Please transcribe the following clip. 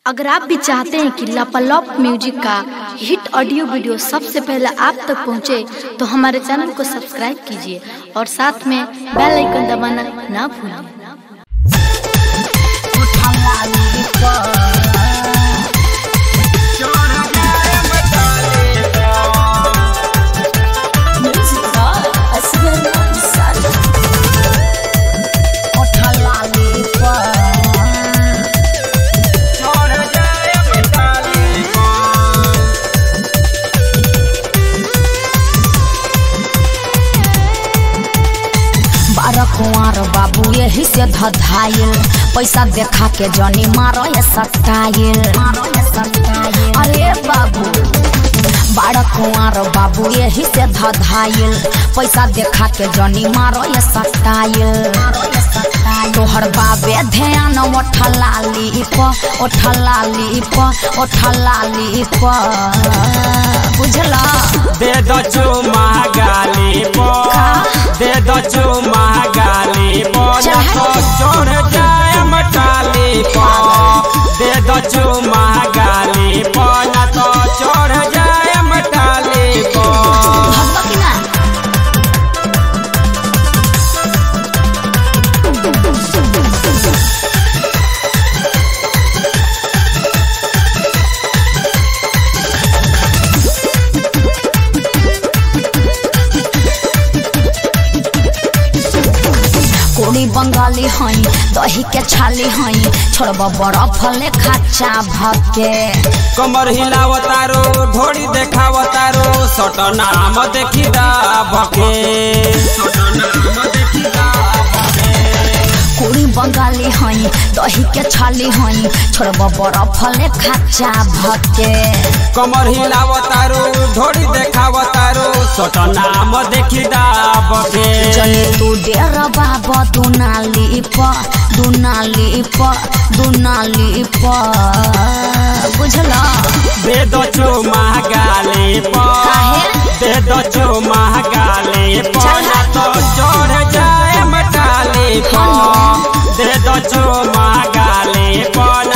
अगर आप भी चाहते हैं कि लापालॉप म्यूजिक का हिट ऑडियो वीडियो सबसे पहले आप तक पहुंचे, तो हमारे चैनल को सब्सक्राइब कीजिए और साथ में बेल आइकन दबाना ना भूलें बारह कुंवर बाबू यही से धधाइल पैसा देखा के जनी मारो ये सटाइल अरे बाबू बारह कुंवर बाबू यही से धधाइल पैसा देखा के जनी मारो ये सटाइल तोहर बाबे ध्यान ओठलाली प ओठलाली प ओठलाली प बुझला दे दो चुमा गाली पो दे दो चुमा गाली पो ना तो चढ़ जाए मटाली पो दे दो चुमा गाली पो ना तो चढ़ जाए मटाली पो भगवा की ना कोड़ी बंगाली हई दही के छाली हई छोड़ब बर्फ ले खाचा भके कमर हिलावतारो ढोड़ी देखावतारो सट नाम देखी दा भके कोड़ी बंगाली हई दही के छाली हई छोड़ब बर्फ ले खाचा भके कमर हिलावतारो ढोड़ी देखावतारो सट नाम देखी दा भके चले तू डेर बाबा दुनाली प दुनाली प दुनाली प बुझला दे दो चुमा गाली पो काहे? दे दो चुमा गाली पो ना तो चढ़ जाए मटाली पो दे दो चुमा गाली पो